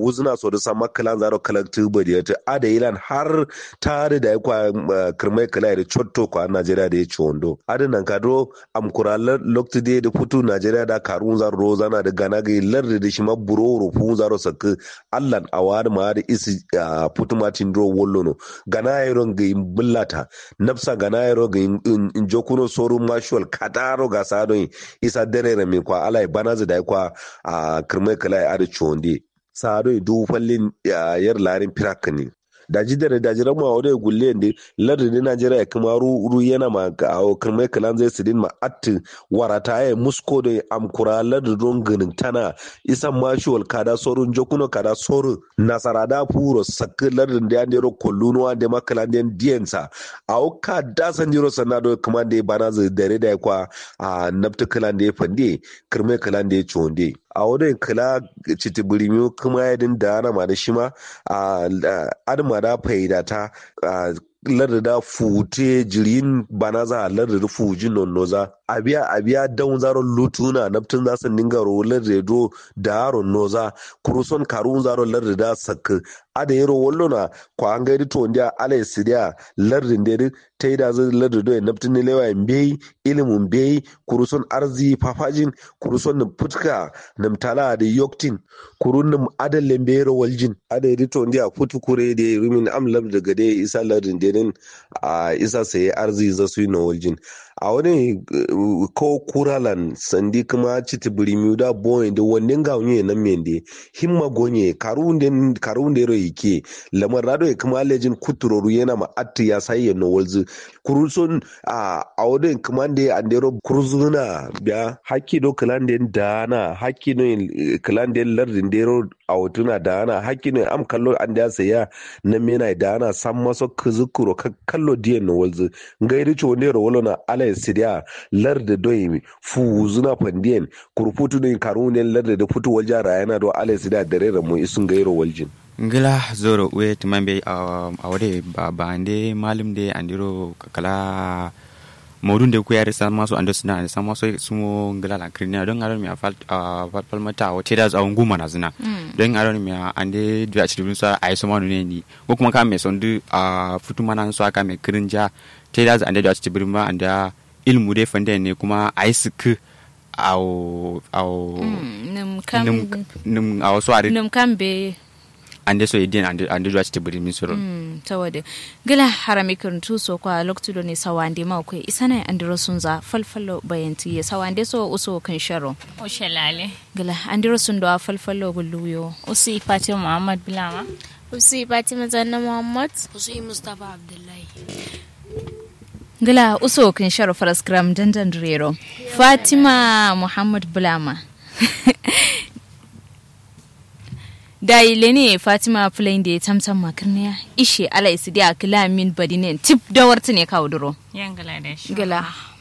wuzna so da sama kalan zaro kalaktu bodi ta ada ilan har tare da kwa kirmai kala da chotto kwa Najeriya da ya ci wando ada nan kadro am kuralar loktu de da futu Najeriya da karun zaro rozana da gana ga lar da shi ma buro rufu zaro sakka allan awar ma da isi futu matin dro wollono gana yaron ga bullata nafsa gana yaro ga in jokuno soru mashual kadaro ga sadon isa dare mai kwa alai banazu da kwa a kirmai kala ya ada chonde sadon du fallin yar larin firak ne daji da daji rama wa wadai gulle ne lardin ne najeriya kuma ru yana ma a kirmai kalan zai sidin ma atti warata ya musko da amkura lardin don ganin tana isan mashuwal kada sorun jokuno kada sorun nasara da furo sakki lardin da ya nero kollunuwa da makalan da diyansa a wuka da san jiro sanado kuma da ya bana zai dare da ya kwa a nafta kalan da ya fande kirmai kalan da ya chonde a wadai kala citibirimi kuma ya din da ana ma da shi ma a adama da faidata larda fute jirin bana za a larda fujin nonnoza abiya abiya dan zaro lutuna naftin za su ninga ro larda do da aro noza kuruson karun zaro larda da sak ada yero wollona ko an gaidi to ndia ala sidia lardin de ta yi da zai larda do naftin ne lewa mbei ilimin mbei kuruson arzi fafajin kuruson nim putka nim tala da yoktin kurun nim adal lembero waljin ada yedi to ndia futu kure de rumin am larda gade isa lardin de din a isa saye arzi za su yi na waljin a wani ko kuralan sandi kuma citi birimi da boyin da wannan ga wani nan mende himma gonye karun karun da ro yake lamar rado ya kuma lejin kuturoru yana ma atti ya sai no walzu kurusun a a wani kuma da an dero kurzuna biya hakki do kalan da dana hakki no kalan da lardin dero a wutuna dana hakki no am kallo an da saya na mena dana san maso kuzukuro kallo diyan no walzu ngairi cho ne ro wolona ala sidia larda doyi fu zuna pandiyen kurfutu ne karune larda da futu walja rayana do ala sidia dare da mu isun gairo waljin ngila zoro we tumambe a wade ba ande malim de andiro kala modun de kuyare san maso ando sina san maso sumo ngila la krina don aron mi afal fal mata o teda za nguma na zina don aron mi ande du a cikin sa ai so manu ne ni ko kuma ka me son du a futu mana so aka me krinja teda za ande du a cikin ma anda ilmu dai fande ne kuma a yi suku au au nim kam nim au so ari nim kam be ande so idin ande ande do ati buri min soro tawade gila harami kuruntu so kwa loktudo ne sawande ma ko isana andiro sunza falfallo bayanti ya sawande so uso kan sharo o shalale gila andiro sun do falfallo gulluyo usi fatima muhammad bilama usi fatima zanna muhammad usi mustafa abdullahi gila uso kin sharo faras gram dandan rero fatima muhammad bulama da ile ne fatima fulai da ya tamtam makarniya ishe ala isi da akila min badinen tip da warta ne kawo duro yan gala da shi gila